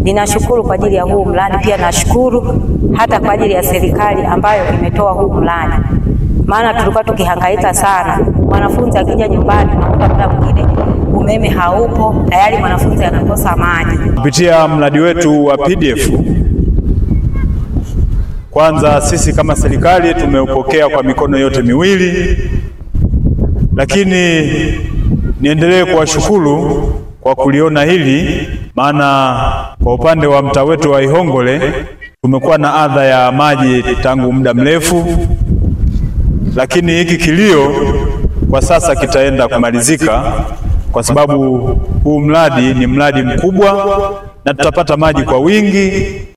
Ninashukuru kwa ajili ya huu mradi, pia nashukuru hata kwa ajili ya serikali ambayo imetoa huu mradi, maana tulikuwa tukihangaika sana. Mwanafunzi akija nyumbani, nakuta muda mwingine umeme haupo, tayari mwanafunzi anakosa maji. Kupitia mradi wetu wa PDF, kwanza sisi kama serikali tumeupokea kwa mikono yote miwili, lakini niendelee kuwashukuru kwa kuliona hili, maana kwa upande wa mtaa wetu wa Ihongole tumekuwa na adha ya maji tangu muda mrefu, lakini hiki kilio kwa sasa kitaenda kumalizika kwa sababu huu mradi ni mradi mkubwa na tutapata maji kwa wingi